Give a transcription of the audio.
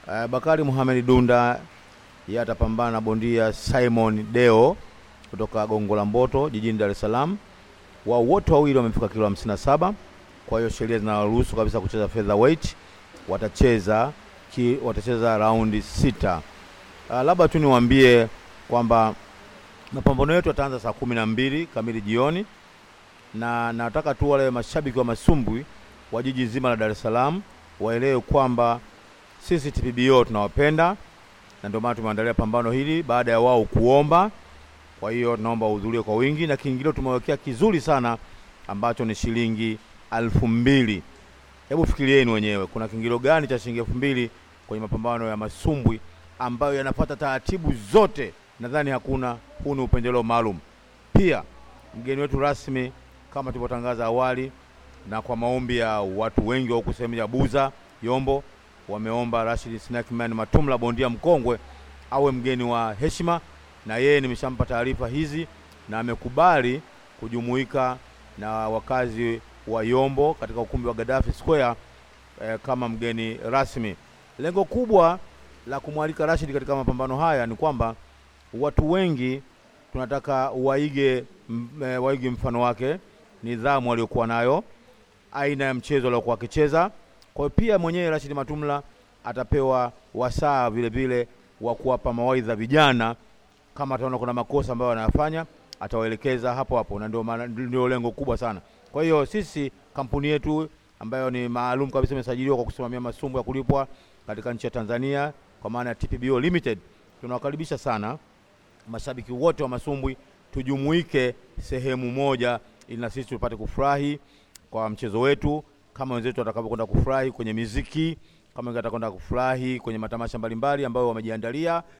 Uh, Bakari Muhamed Dunda yeye atapambana na bondia Simon Deo kutoka Gongo la Mboto jijini Dar es Salaam. Wao wote wawili wamefika kilo 57, kwa hiyo sheria zinaruhusu kabisa kucheza featherweight. Watacheza ki, watacheza raundi sita. Uh, labda tu niwaambie kwamba mapambano yetu yataanza saa kumi na mbili kamili jioni, na nataka tu wale mashabiki wa masumbwi wa jiji zima la Dar es Salaam waelewe kwamba sisi TPBO tunawapenda na ndio maana tumeandalia pambano hili baada ya wao kuomba. Kwa hiyo tunaomba uhudhurie kwa wingi, na kiingilio tumewekea kizuri sana ambacho ni shilingi alfu mbili. Hebu fikirieni wenyewe, kuna kiingilio gani cha shilingi elfu mbili kwenye mapambano ya masumbwi ambayo yanapata taratibu zote? Nadhani hakuna. Huu ni upendeleo maalum. Pia mgeni wetu rasmi kama tulivyotangaza awali, na kwa maombi ya watu wengi wa huku sehemu ya Buza Yombo, wameomba Rashid Snackman Matumla, bondia mkongwe, awe mgeni wa heshima, na yeye nimeshampa taarifa hizi na amekubali kujumuika na wakazi wa Yombo katika ukumbi wa Gaddafi Square eh, kama mgeni rasmi. Lengo kubwa la kumwalika Rashid katika mapambano haya ni kwamba watu wengi tunataka waige, m, e, waige mfano wake, nidhamu aliyokuwa nayo, aina ya mchezo aliokuwa akicheza. Kwa hiyo pia mwenyewe Rashid Matumla atapewa wasaa vile vile wa kuwapa mawaidha vijana, kama ataona kuna makosa ambayo wanayafanya atawaelekeza hapo hapo, na ndio maana ndio lengo kubwa sana. Kwa hiyo sisi kampuni yetu ambayo ni maalum kabisa imesajiliwa kwa kusimamia masumbu ya kulipwa katika nchi ya Tanzania kwa maana ya TPBO Limited, tunawakaribisha sana mashabiki wote wa masumbwi tujumuike sehemu moja, ili na sisi tupate kufurahi kwa mchezo wetu kama wenzetu watakavyokwenda kufurahi kwenye miziki, kama watakwenda kufurahi kwenye matamasha mbalimbali ambayo wamejiandalia.